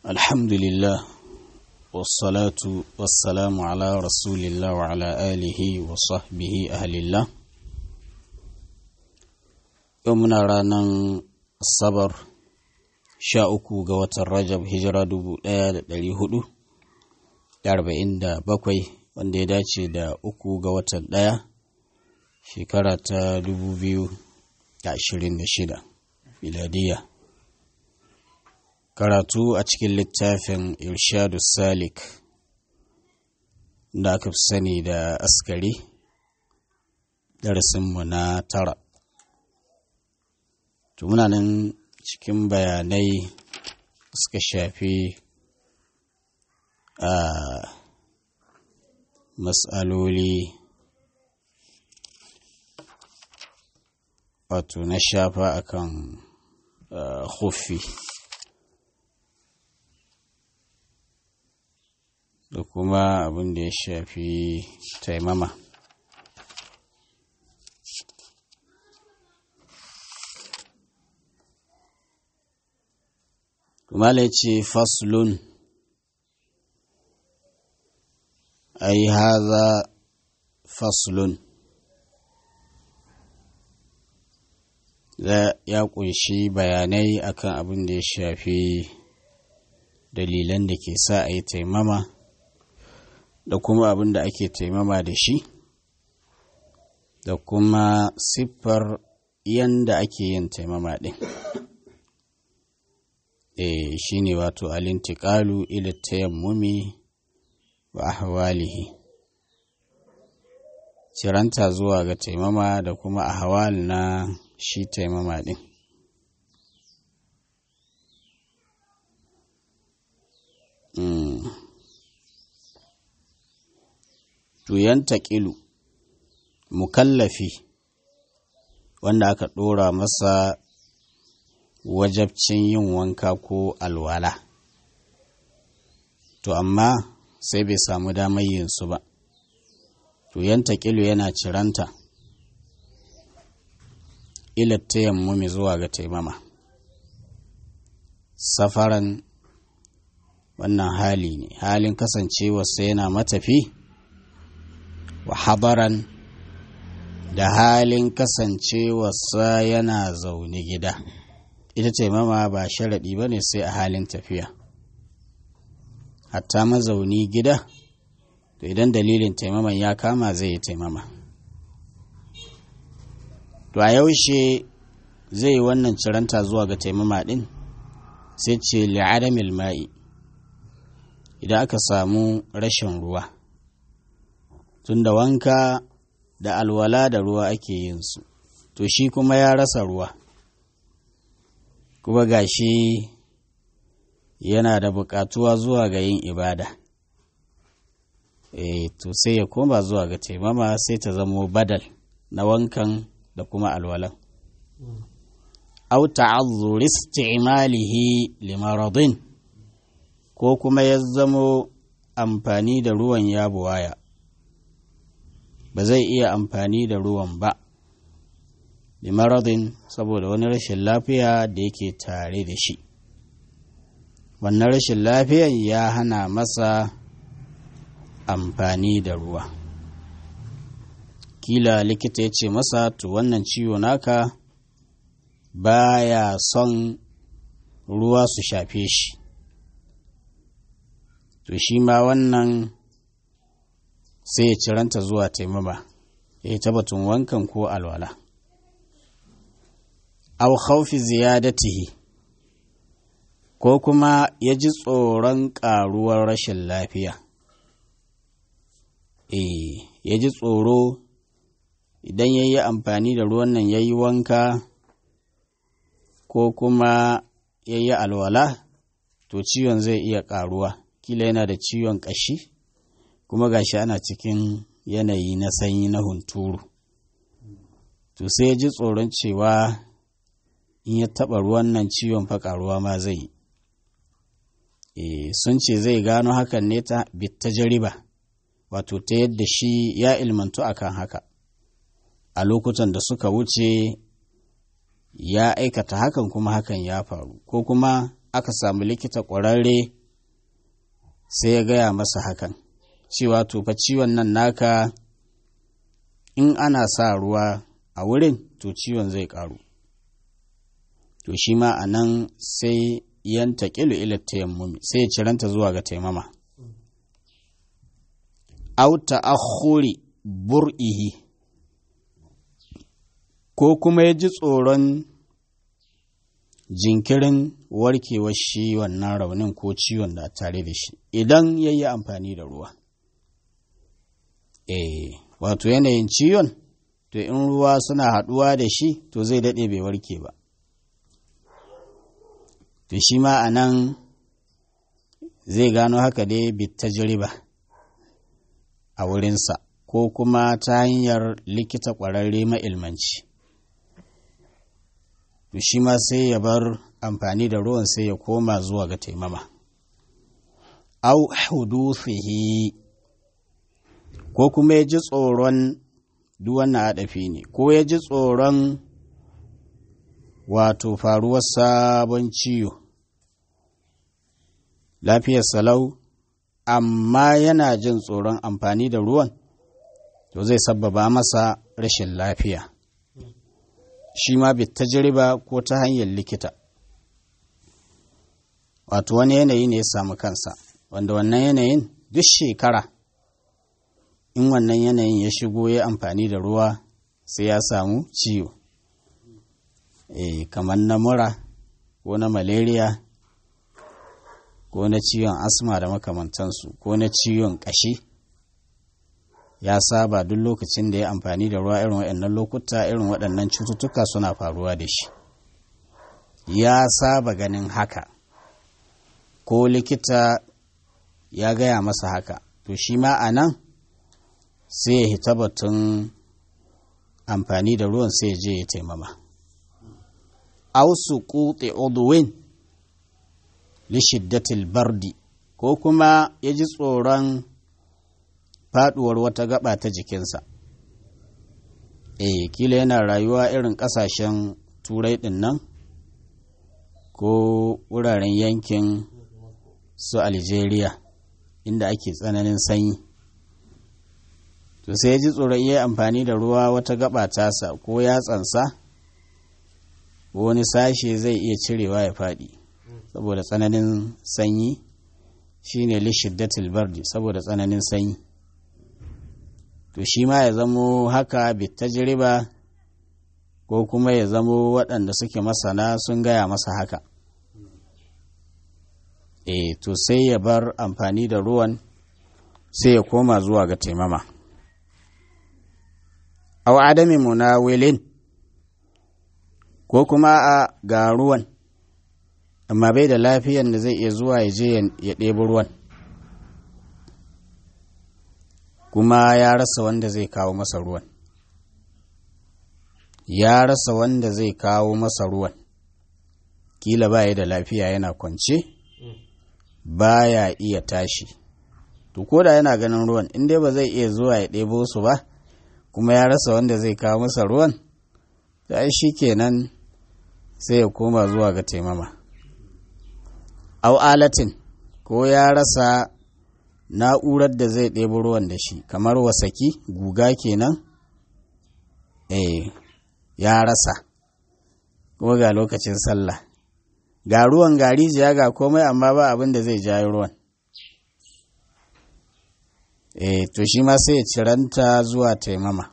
الحمد لله والصلاة والسلام على رسول الله وعلى آله وصحبه أهل الله يومنا رانا الصبر شاءكو قوة الرجب هجرة دبو ɗari hudu da arba'in da bakwai wanda ya dace da uku ga watan ɗaya shekara ta dubu biyu da ashirin da shida miladiyya karatu a cikin littafin irshadu salik da aka fi sani da askari darasinmu na tara muna nan cikin bayanai suka shafi a matsaloli wato na shafa akan huffi da kuma abin da ya shafi taimama kuma ce faslun ai haza faslun ya kunshi bayanai akan abin da ya shafi dalilan da ke sa a yi taimama da kuma abin da ake taimama da shi da kuma siffar yanda ake yin taimama ɗin e shi ne wato alintikalu ila tayammumi wa ahwalihi ciranta zuwa ga taimama da kuma ahwal na shi taimama ɗin mm. tuyan taƙilu mukallafi wanda aka ɗora masa wajabcin yin wanka ko alwala to amma sai bai samu damar yin su ba tuyan taƙilu yana ciranta ilatta yammumi zuwa ga taimama safaran wannan hali ne halin kasancewarsa yana matafi wa habaran da halin kasancewarsa yana zaune gida ita taimama ba sharaɗi ba ne sai a halin tafiya hatta mazauni gida to idan dalilin taimaman ya kama zai yi taimama to a yaushe zai yi wannan ciranta zuwa ga taimama ɗin sai ce li'adamil ma'i idan aka samu rashin ruwa tunda wanka da alwala da ruwa ake yin su to shi kuma ya rasa ruwa kuma gashi yana da buƙatuwa zuwa ga yin ibada e, to sai ya koma zuwa ga taimama sai ta zamo badal na wankan da kuma alwalan au ta'azzur isti'malihi limaradin ko kuma ya zamo amfani da ruwan ya buwaya ba zai iya amfani da ruwan ba limaradin saboda wani rashin lafiya da yake tare da shi wannan rashin lafiyan ya hana masa amfani da ruwa kila likita ya ce masa to wannan ciwo naka baya son ruwa su shafe shi to shi ma wannan sai ya ciranta zuwa taimama ya yi tabbatun wankan ko alwala au khaufi ziyadatihi ko kuma ya ji tsoron ƙaruwar rashin lafiya eh ya ji tsoro idan ya yi amfani da ruwan nan ya yi wanka ko kuma ya yi alwala to ciwon zai iya ƙaruwa kila yana da ciwon ƙashi kuma gashi ana cikin yanayi na sanyi na hunturu to sai ya ji tsoron cewa in ya taɓa ruwan nan ciwon faƙaruwa ma zai yi e, sun ce zai gano hakan ne ta bitta jariba wato ta yadda shi ya ilmantu akan haka a lokutan da suka wuce ya aikata hakan kuma hakan ya faru ko kuma aka samu likita ƙwararre sai ya gaya masa hakan cewa to fa ciwon nan naka in ana sa ruwa a wurin to ciwon zai ƙaru to shi ma a nan sai yanta ƙilu ila tayammumi sai ya ciranta zuwa ga taimama auta akhuri bur'ihi ko kuma ya ji tsoron jinkirin warkewar shi wannan raunin ko ciwon da tare da shi idan ya yi amfani da ruwa eh wato yanayin ciwon to in ruwa suna haɗuwa da shi to zai daɗe bai warke ba to shi ma a nan zai gano haka dai bitta jiriba a wurinsa ko kuma ta hanyar likita ƙwararre ma'ilmanci to shi ma sai ya bar amfani da ruwan sai ya koma zuwa ga taimama au hudufihi ko kuma ya ji tsoron duwanna haɗafi ne ko ya ji tsoron wato faruwar sabon ciwo lafiyar salau amma yana jin tsoron amfani da ruwan to zai sabbaba masa rashin lafiya shi ma bi tajriba ko ta hanyar likita wato wani yanayi ne ya samu kansa wanda wannan yanayin duk shekara in wannan yanayin ya shigo ya amfani da ruwa sai ya samu ciwo e, kamar na mura ko na malaria ko na ciwon asma da makamantansu ko na ciwon ƙashi ya saba duk lokacin da ya amfani da ruwa irin waɗannan lokuta irin waɗannan cututtuka suna faruwa da shi ya saba ganin haka ko likita ya gaya masa haka to shi ma a nan sai ya hita batun amfani da ruwan sai ya je ya taimama ausu kuɗe udwin lishiddatil bardi ko kuma ya ji tsoron faduwar wata gaba ta jikinsa eh kila yana rayuwa irin kasashen turai din nan ko wuraren yankin su algeria inda ake tsananin sanyi to sai ya ji tsoron iya amfani da ruwa wata gaba tasa ko yatsansa wani sashe zai iya cirewa ya faɗi saboda tsananin sanyi shine lishiddatil bardi saboda tsananin sanyi to shi ma ya zamo haka bitajriba ko kuma ya zamo waɗanda suke masana sun gaya masa haka e to sai ya bar amfani da ruwan sai ya koma zuwa ga taimama aw adami munawilin ko kuma a ga ruwan amma bai da lafiyan da zai iya zuwa ya je ya ɗebi ruwan kuma ya rasa wanda zai kawo masa ruwan ya rasa wanda zai kawo masa ruwan kila ba da lafiya yana kwance ba ya iya tashi to ko da yana ganin ruwan in dai ba zai iya zuwa ya ɗebo su ba kuma ya rasa wanda zai kawo masa ruwan ta shi kenan sai ya koma zuwa ga taimama au alatin ko ya rasa na'urar da zai ɗebo ruwan da shi kamar wasaki guga kenan eh ya rasa kuma ga lokacin sallah ga ruwan ga rijiya ga komai amma ba abin da zai jayi ruwan eh to shi ma sai ya ciranta zuwa taimama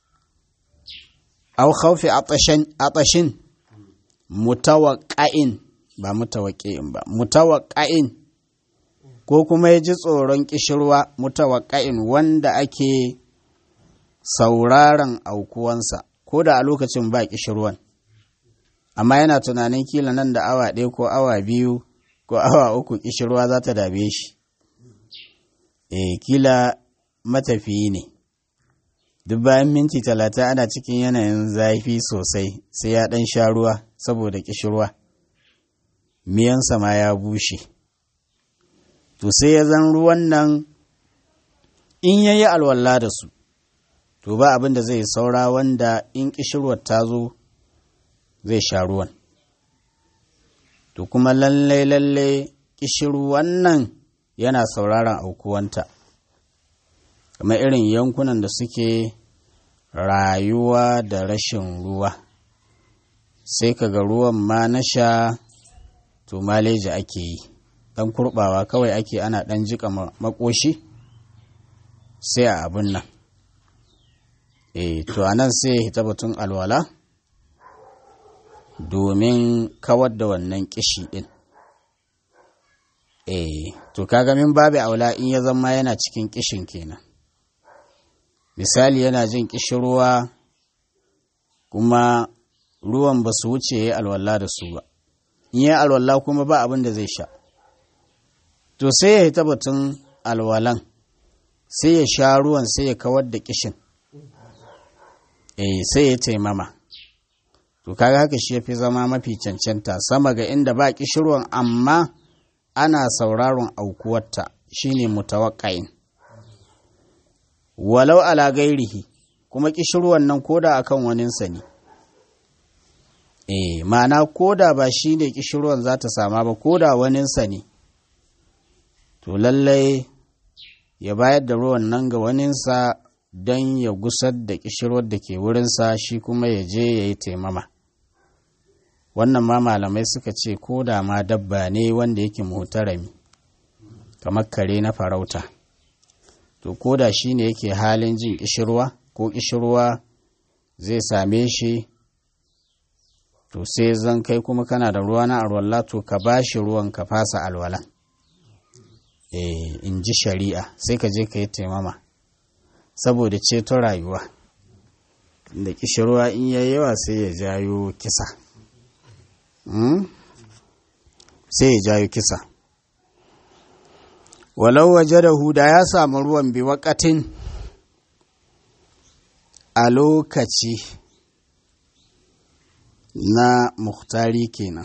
au khawfi atashin mutawaqqa'in ba mutawaqqi'in ba mutawaqqa'in ko kuma ya ji tsoron kishirwa mutawaqqa'in wanda ake sauraron aukuwansa ko da a lokacin ba kishirwan amma yana tunanin kila nan da awa ɗaya ko awa biyu ko awa uku kishirwa za ta dame shi e kila matafiyi ne duk bayan minti talatin ana cikin yanayin zafi sosai sai ya ɗan sha ruwa saboda kishirwa miyansa ma ya bushe to sai ya zan ruwan nan in ya yi alwala da su to ba abin da zai saura wanda in kishirwar ta zo zai sha ruwan to kuma lallai lallai ƙishiru wannan yana sauraron aukuwanta kamar irin yankunan da suke rayuwa da rashin ruwa sai kaga ruwan ma na sha to maleji ake yi ɗan kurɓawa kawai ake ana ɗan jika makoshi sai a abin nan e to anan sai ya hita batun alwala domin kawar da wannan kishi ɗin e to kaga min babu aula in ya zama yana cikin kishin kenan misali yana jin ruwa kuma ruwan ba su wuce ya yi alwala da su ba in yi alwala kuma ba abin da zai sha to sai ya hita batun alwalan sai ya sha ruwan sai ya kawar da kishin eh sai ya taimama to kaga haka shi yafi zama mafi cancanta sama ga inda ba kishirwan amma ana sauraron aukuwarta shine mutawaqqa'in walau ala gairihi kuma kishirwan nan koda akan waninsa ne eh ma'ana koda ba shine kishirwan za ta sama ba koda waninsa ne to lallai ya bayar da ruwan nan ga waninsa don ya gusar da kishirwar da ke wurinsa shi kuma ya je ya yi taimama wannan ma malamai suka ce ko da ma dabba ne wanda yake mutarami kamar kare na farauta to ko da shi ne yake halin jin kishirwa ko kishirwa zai same shi to sai zan kai kuma kana da ruwa na alwala to ka ba shi ruwan ka fasa alwalan eh in ji shari'a sai ka je ka yi taimama saboda ceto rayuwa da kishirwa in yayi yawa sai ya jayo kisa sai ya jayo kisa walau waje da huda ya samu ruwan bi wakatin a lokaci na muhtari kenan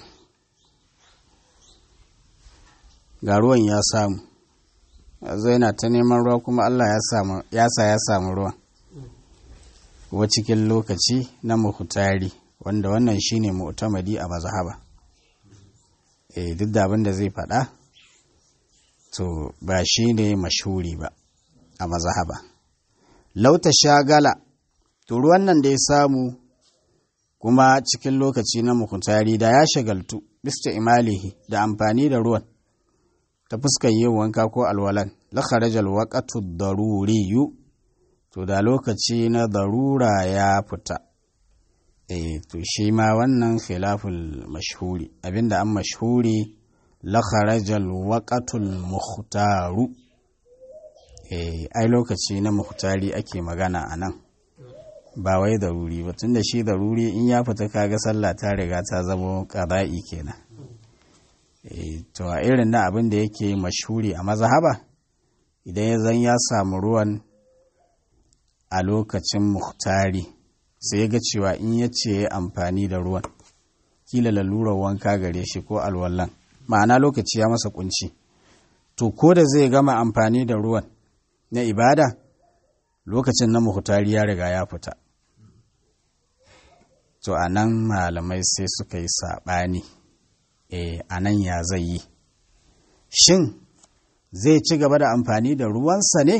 ga ruwan ya samu yanzu yana ta neman ruwa kuma Allah ya sa ya samu ruwan wa cikin lokaci na muhtari wanda wannan shine mu'tamadi a mazhaba eh duk da abin da zai faɗa to ba shine mashhuri ba a mazhaba lauta shagala to ruwan nan da ya samu kuma cikin lokaci na muhtari da ya shagaltu bista imalihi da amfani da ruwan ta fuskar yin wanka ko alwalan la kharajal waqtu daruriyu to da lokaci na darura ya fita eh to shi ma wannan khilaful mashhuri abinda an mashhuri la kharajal waqtul mukhtaru eh ai lokaci na muhtari ake magana anan ba wai daruri ba tunda shi daruri in ya fita kaga sallah ta riga ta zama qada'i kenan eh to a irin na abin da yake mashhuri a mazhaba idan ya zan ya samu ruwan a lokacin muhtari sai ga cewa in ya ce ya amfani da ruwan kila lalurar wanka gare shi ko alwallan ma'ana lokaci ya masa kunci to ko da zai gama amfani da ruwan na ibada lokacin na muhtari ya riga ya fita to a nan malamai sai suka yi saɓani e a nan ya zai yi shin zai ci gaba da amfani da ruwansa ne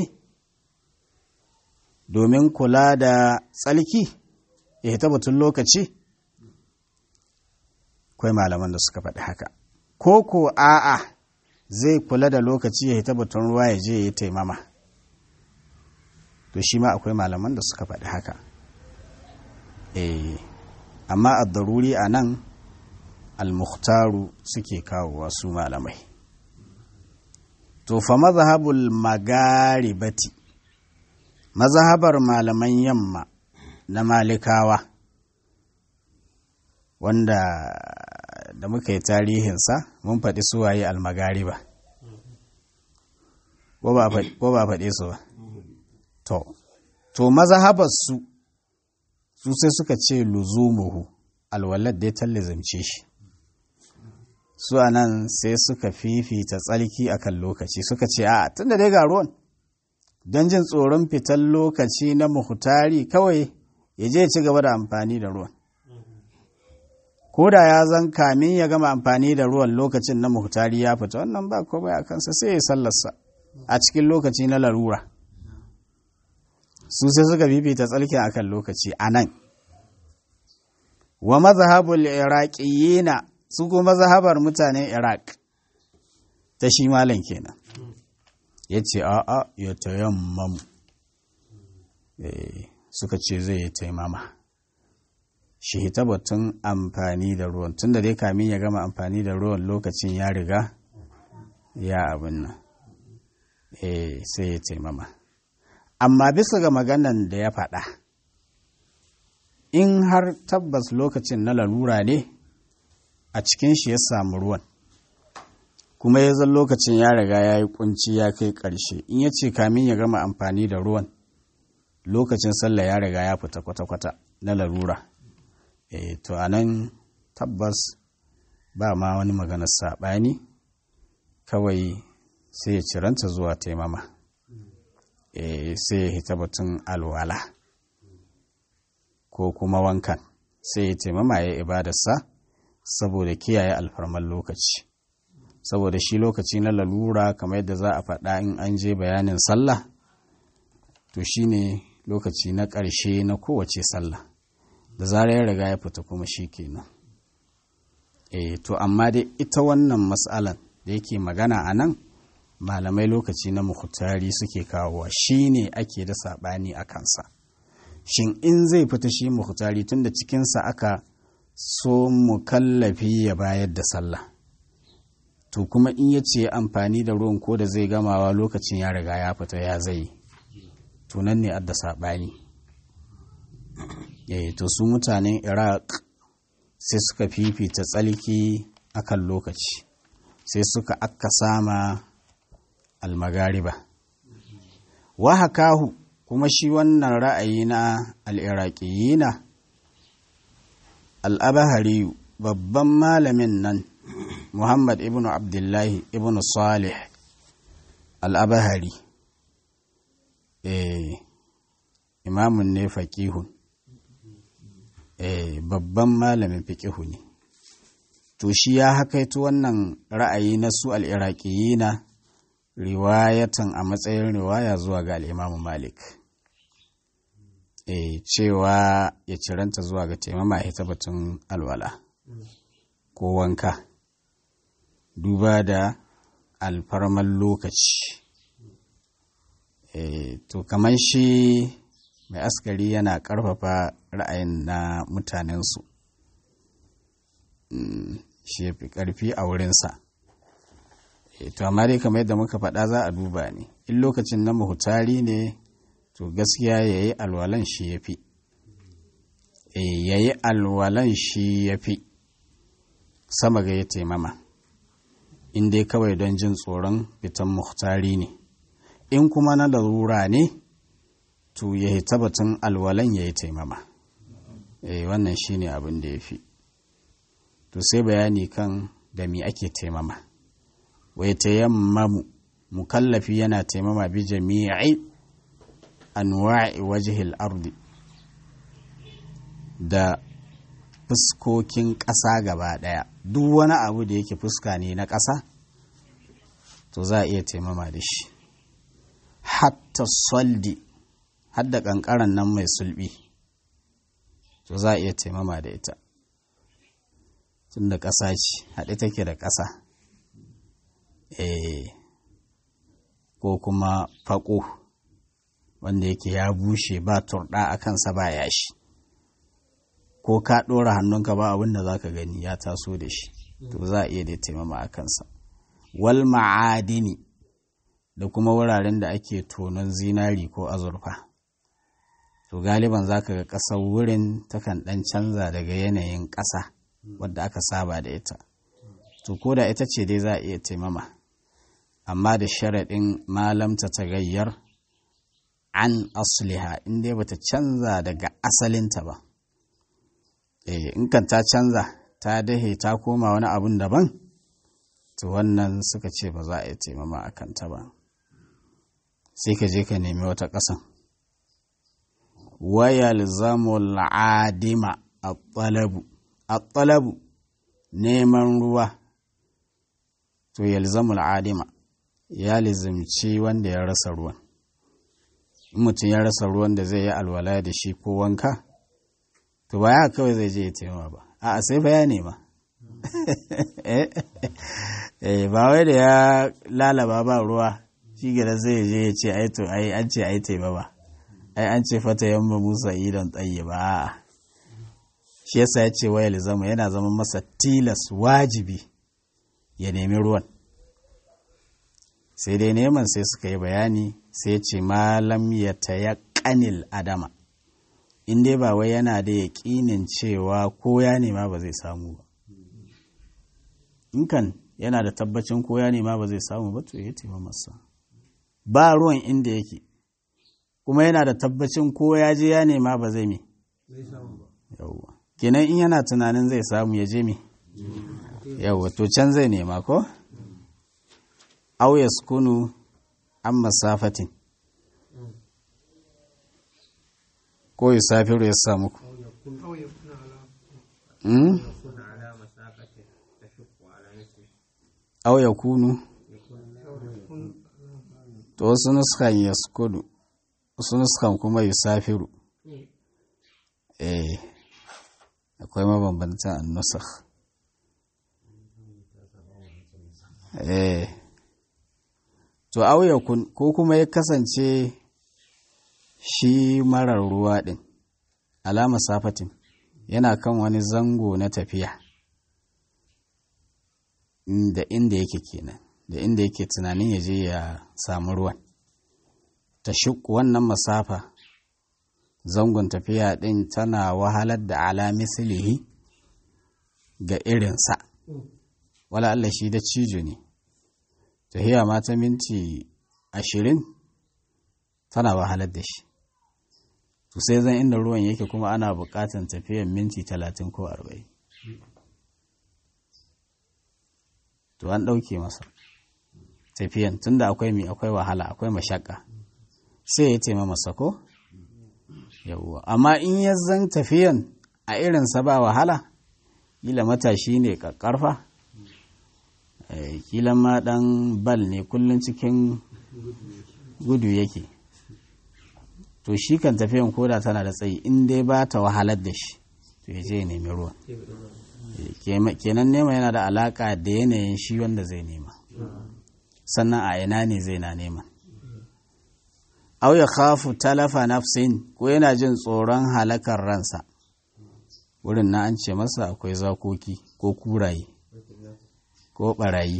domin kula da tsalki ya hita batun lokaci kwai malaman da suka faɗi haka ko ko a'a zai kula da lokaci ya hita batun ruwa ya je ya taimama to shi ma akwai malaman da suka faɗi haka eh amma a daruri a nan al-mukhtaru suke kawo wasu malamai to fa mazhabul magaribati mazhabar malaman yamma na malikawa wanda da muka yi tarihinsa mun faɗi suwaye almagariba ko ba faɗe su ba to to mazhabar su su sai suka ce luzumuhu alwalad da ya tallazance shi su a nan sai suka fifita tsalki akan lokaci suka ce a tunda dai ga ruwan don jin tsoron fitar lokaci na muhtari kawai ya je ci gaba da amfani da ruwan ko da ya zan kamin ya gama amfani da ruwan lokacin na muhtari ya fita wannan ba komai a kansa sai ya sallarsa a cikin lokaci na larura su sai suka fifita tsalkin akan lokaci a nan wa mazhabul iraqiyina su kuma mazhabar mutanen iraq ta shi malam kenan ya ce a'a ya tayammamu suka ce zai yi taimama shi ta batun amfani da ruwan tun da dai kamin ya gama amfani da ruwan lokacin ya riga ya abin nan eh sai ya taimama amma bisa ga maganan da ya faɗa in har tabbas lokacin na lalura ne a cikin shi ya samu ruwan kuma ya zan lokacin ya riga ya yi kunci ya kai ƙarshe in ya ce kamin ya gama amfani da ruwan lokacin sallah ya riga ya fita kwata-kwata na larura e, to a nan tabbas ba ma wani maganar saɓani kawai sai ya ciranta zuwa taimama e, sai ya hita batun alwala ko kuma wankan sai ya taimama ya ibadarsa saboda kiyaye alfarman lokaci saboda shi lokaci na lalura kamar yadda za a faɗa in an je bayanin sallah to shine lokaci na ƙarshe na kowace sallah da zarar ya riga ya fita kuma shi kenan e to amma dai ita wannan matsalan da yake magana a nan malamai lokaci na muhtari suke kawowa shi ne ake da saɓani a kansa shin in zai fita shi muhtari tun da cikinsa aka so mukallafi ya bayar da sallah to kuma in ya ce amfani da ruwan ko da zai gamawa lokacin ya riga ya fita ya zai tunan ne adda saɓani eh to su mutanen iraq sai suka fifita tsalki akan lokaci sai suka akka sama almagariba wa hakahu kuma shi wannan ra'ayi na al'iraƙiyina al'abahari babban malamin nan muhammad ibn abdullahi ibn salih al'abahari eh imamun ne faƙihun eh babban malamin fiƙihu ne to shi ya hakaito wannan ra'ayi na su al'iraƙiyina riwayatan a matsayin riwaya zuwa ga al'imamu malik e, cewa ya ciranta zuwa ga taimama ya batun alwala ko wanka duba da alfarman lokaci e, to kamar shi mai askari yana ƙarfafa ra'ayin na mutanensu mm, shi ya fi ƙarfi a wurinsa to amma dai kamar yadda muka faɗa za a duba ne in lokacin na mahutari ne to gaskiya ya yi alwalan shi ya fi ya yi alwalan shi ya fi sama ga ya taimama in dai kawai don jin tsoron fitan muhtari ne in kuma na larura ne to ya yi tabbatin alwalan ya yi taimama wannan shi ne abin da ya fi to sai bayani kan da mi ake taimama wai tayammamu mukallafi yana taimama bi jami'i anwa'i wajhil ardi da fuskokin ƙasa gaba ɗaya duk wani abu da yake fuska ne na ƙasa to za a iya taimama da shi hatta soldi hadda ƙanƙaran nan mai sulbi to za a iya taimama da ita tun da ƙasa ce haɗe take da ƙasa eh ko kuma faƙo wanda yake ya bushe ba turɗa a kansa ba yashi ko ka ɗora hannunka ba abin da za ka gani ya taso da shi to za a iya da taimama a kansa wal ma'adini da kuma wuraren da ake tonon zinari ko azurfa to galiban za ka ga ƙasar wurin takan ɗan canza daga yanayin ƙasa wadda aka saba da ita to ko da ita ce dai za a iya taimama amma da sharaɗin malamta ta gayyar an asliha in dai bata canza daga asalinta ba eh in kan ta canza ta dahe ta koma wani abun daban to wannan suka ce ba za a yi taimama a kanta ba sai ka je ka nemi wata ƙasan wayal zamul adima at-talabu at-talabu neman ruwa to yalzamul adima ya lizimci wanda ya rasa ruwan in mutum ya rasa ruwan da zai yi alwala da shi ko wanka to ba ya kawai zai je ya taimaka ba a sai fa ya nema eh ba wai da ya lalaba ba ruwa shi gida zai je ya ce ai to ai an ce ai taimaka ba ai an ce fata yamma musa idan tsaye ba shi yasa ya ce wayar zama yana zama masa tilas wajibi ya nemi ruwan sai dai neman sai suka yi bayani sai ce malam ya taya kanil adama in dai ba wai yana da yaƙinin cewa ko ya nema ba zai samu ba in kan yana da tabbacin ko ya nema ba zai samu ba to ya tema masa ba ruwan inda yake kuma yana da tabbacin ko ya je ya nema ba zai me yawwa kenan in yana tunanin zai samu ya je me yawwa to can zai nema ko aw yaskunu an masafatin ko yusafiru ya samu ku aw yakunu to wasu nuskan yaskunu wasu nuskan kuma yusafiru eh akwai mabambantan annusakh eh to auya ko kuma ya kasance shi marar ruwa ɗin alama safatin yana kan wani zango na tafiya da inda yake kenan da inda yake tunanin ya je ya samu ruwan ta shuk wannan masafa zangon tafiya ɗin tana wahalar da ala mislihi ga irinsa wala Allah shi da cijo ne tahiya ma ta minti ashirin tana wahalar da shi to sai zan inda ruwan yake kuma ana buƙatar tafiyan minti talatin ko arba'in to an ɗauke masa tafiyan tunda akwai mi akwai wahala akwai mashaka sai ya taima masa ko yawwa amma in ya zan tafiyan a irinsa ba wahala kila matashi ne ƙarfa kila ma ɗan bal ne kullum cikin gudu yake to shi kan tafiyan koda tana da tsayi in dai ba ta wahalar da shi to ya je ya nemi ruwan kenan nema yana da alaka da yanayin shi wanda zai nema sannan a ina ne zai na nema au ya khafu talafa nafsin ko yana jin tsoron halakar ransa wurin na an ce masa akwai zakoki ko kuraye ko barayi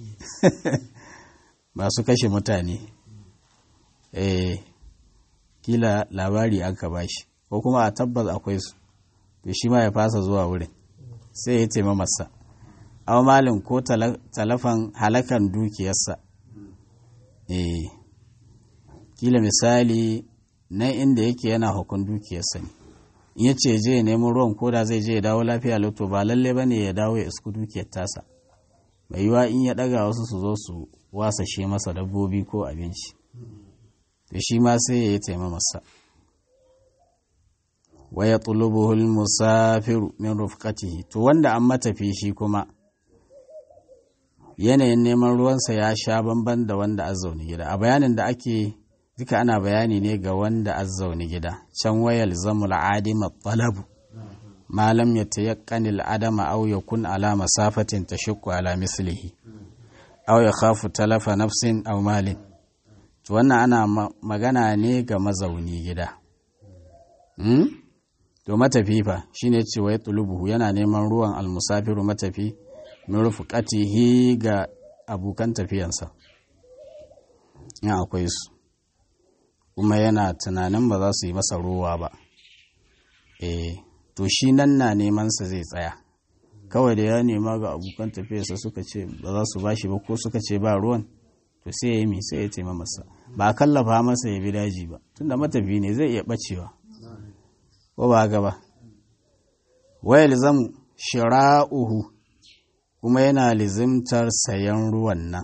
masu kashe mutane eh kila labari aka bashi ko kuma a tabbas akwai su to shi ma ya fasa zuwa wurin sai ya taima masa aw malin ko talafan halakan dukiyarsa eh kila misali nan inda yake yana hukun dukiyarsa ne in ya ce je neman ruwan koda zai je ya dawo lafiya loto ba lalle bane ya dawo ya isku dukiyar tasa mai yiwa in ya daga wasu su zo su wasashe masa dabbobi ko abinci da shi ma sai ya yi taimamasa wa ya tulubuhul musafiru min rufqatihi to wanda an matafi shi kuma yanayin neman ruwansa ya sha bamban da wanda a zaune gida a bayanin da ake duka ana bayani ne ga wanda a zaune gida can wayal zamul adima talabu malam ya tayaqqani al-adama aw yakun ala masafatin tashukku ala mislihi aw yakhafu talafa nafsin aw malin to wannan ana magana ne ga mazauni gida hmm? to matafi fa shine cewa ya tulubuhu yana neman ruwan almusafiru matafi min rufqatihi ga abokan tafiyansa in akwai su kuma yana tunanin ba za su yi masa ruwa ba eh to shi nan na neman sa zai tsaya kawai da ya nema ga abokan tafiyarsa suka ce ba za su bashi ba ko suka ce ba ruwan to sai ya yi mi sai ya taima masa ba a kallafa masa ya bi daji ba tunda matafi ne zai iya bacewa ko ba ga ba wayar zamu shira'uhu kuma yana lizimtar sayan ruwan nan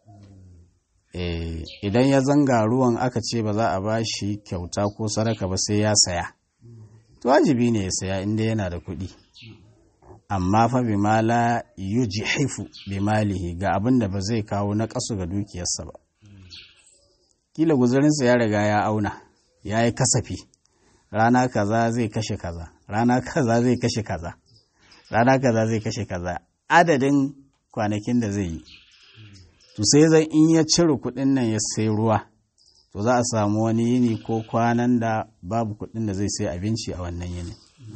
idan ya zanga ruwan aka ce ba za a ba shi kyauta ko sadaka ba sai ya saya to wajibi ne ya saya inda yana da kuɗi amma fa bi ma la yujhifu bi malihi ga abin da ba zai kawo na kasu ga dukiyarsa ba kila guzurinsa ya riga ya auna ya yi kasafi rana kaza zai kashe kaza rana kaza zai kashe kaza rana kaza zai kashe kaza adadin kwanakin da zai yi to sai zan in ya cire kuɗin nan ya sai ruwa to za a samu wani yini ko kwanan da babu kuɗin da zai sai abinci a wannan yini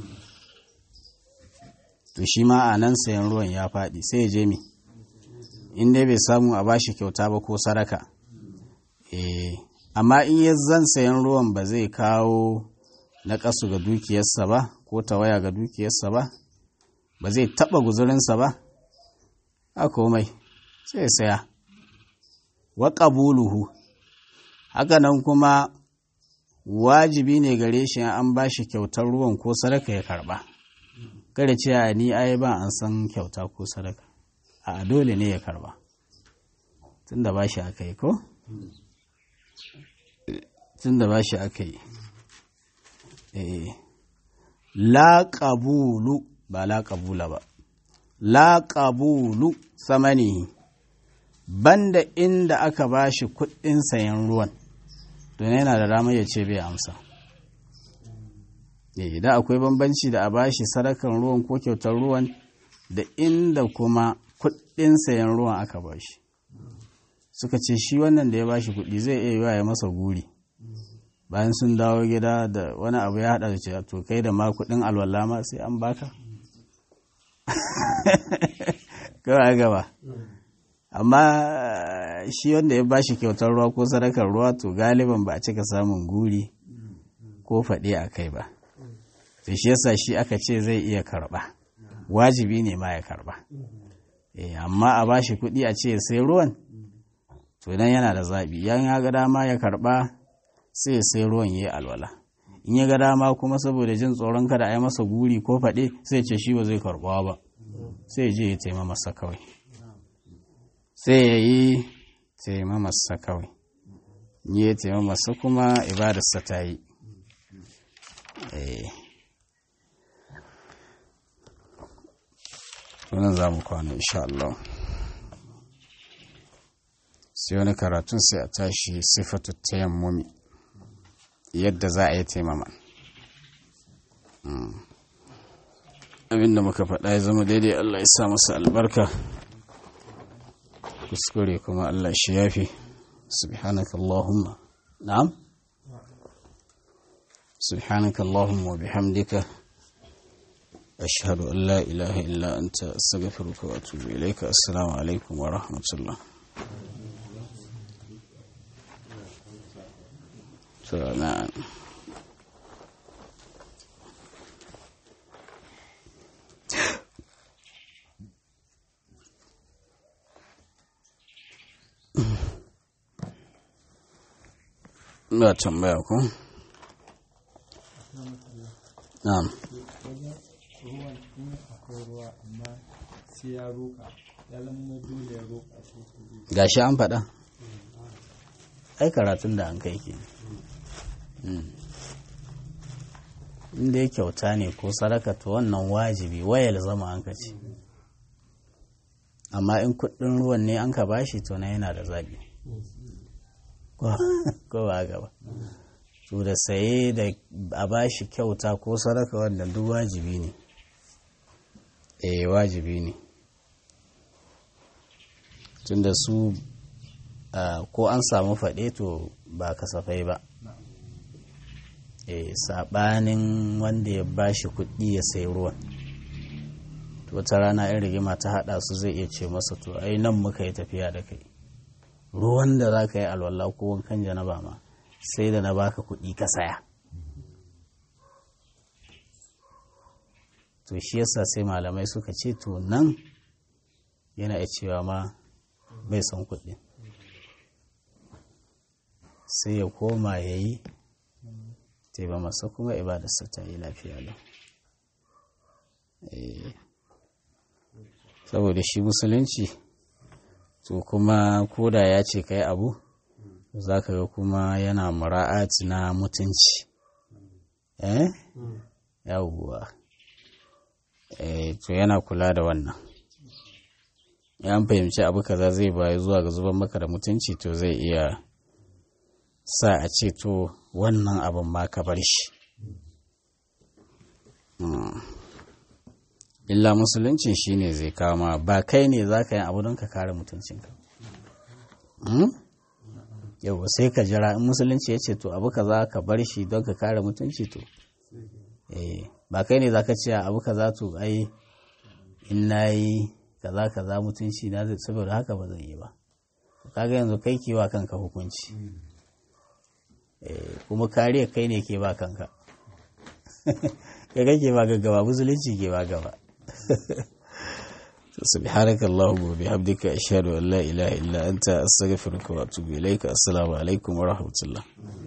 to shi ma a nan sayan ruwan ya faɗi sai ya je mi in dai bai samu a bashi kyauta ba ko sadaka eh amma in ya zan sayan ruwan ba zai kawo na ƙasu ga dukiyarsa ba ko tawaya ga dukiyarsa ba ba zai taɓa guzurinsa ba a komai sai ya saya wa ƙabuluhu haka nan kuma wajibi ne gare shi an ba shi kyautar ruwan ko sadaka ya karɓa kada ce a ni ai ba an san kyauta ko sadaka a dole ne ya karɓa tun da ba shi aka yi ko? tun da ba shi aka yi la ƙabulu ba la ƙabula ba la ƙabulu samani banda inda aka ba shi kuɗin sayan ruwan don yana da damar ya ce bai amsa idan akwai bambanci da a ba shi sadakan ruwan ko kyautar ruwan da inda kuma kuɗin sayan ruwan aka ba shi suka ce shi wannan da ya ba shi kuɗi zai iya yiwa ya masa guri bayan sun dawo gida da wani abu ya haɗa da ce to kai da ma kuɗin alwala ma sai an baka kawai gaba amma shi wanda ya bashi kyautar ruwa ko sadakar ruwa to galiban ba a cika samun guri ko faɗe a kai ba to shi yasa shi aka ce zai iya karɓa wajibi ne ma ya karɓa amma a bashi kuɗi a ce sai ruwan to idan yana da zaɓi yan ya ga dama ya karɓa sai sai ruwan ya yi alwala in ya ga dama kuma saboda jin tsoron kada a yi masa guri ko faɗe sai ce shi ba zai karɓa ba sai je ya taima masa kawai sai ya yi taima masa kawai ya taima masa kuma ibadarsa ta yi tunan za mu kwana insha Allah sai wani karatun sai a tashi sifatu tayammumi yadda za a yi taimama abinda muka faɗa ya zama daidai Allah ya sa masa albarka kuskure kuma Allah shi yafi subhanaka Allahumma na'am subhanaka Allahumma wa bihamdika ashhadu an la ilaha illa anta astaghfiruka wa atubu ilayka assalamu alaikum wa rahmatullah so na'am ba tambaya ko? na'am ruwan in akwai ruwa amma sai ya roƙa ya zama dole ya roƙa shi gashi an faɗa ai karatun da an kai ke inda ya kyauta ne ko sadaka to wannan wajibi wayar zama an ce amma in kuɗin ruwan ne an ka bashi to na yana da zaɓi ko ba gaba to da saye da a bashi kyauta ko sadaka wannan duk wajibi ne eh wajibi ne tunda su ko an samu faɗe to ba kasafai ba eh saɓanin wanda ya bashi kuɗi ya sayi ruwan to wata rana in rigima ta haɗa su zai iya ce masa to ai nan muka yi tafiya da kai ruwan da za ka yi alwala ko wankan janaba ma sai da na baka kuɗi ka saya to shi yasa sai malamai suka ce to nan yana iya cewa ma bai son kuɗi sai ya koma ya yi taiba masa kuma ibadarsa ta yi lafiya lau saboda shi musulunci to kuma koda ya ce ka yi abu za ka ga kuma yana mura'ati na mutunci eh yawuwa to yana kula da wannan ya fahimci abu kaza zai bayi zuwa ga zuban maka da mutunci to zai iya sa a ce to wannan abin ma ka bar shi illa musulunci shine zai kama ba kai ne za ka yi abu don ka kare mutuncinka yau sai ka jira in musulunci ya ce to abu kaza ka bar shi don ka kare mutunci to ba kai ne za ka ce abu kaza to ai in na yi kaza kaza mutunci na zai saboda haka ba zan yi ba kaga yanzu kai ke wa kanka hukunci kuma kariya kai ne ke ba kanka kai kake ba gaba musulunci ke ba gaba سبحانك اللهم وبحمدك أشهد أن لا إله إلا أنت أستغفرك وأتوب إليك السلام عليكم ورحمة الله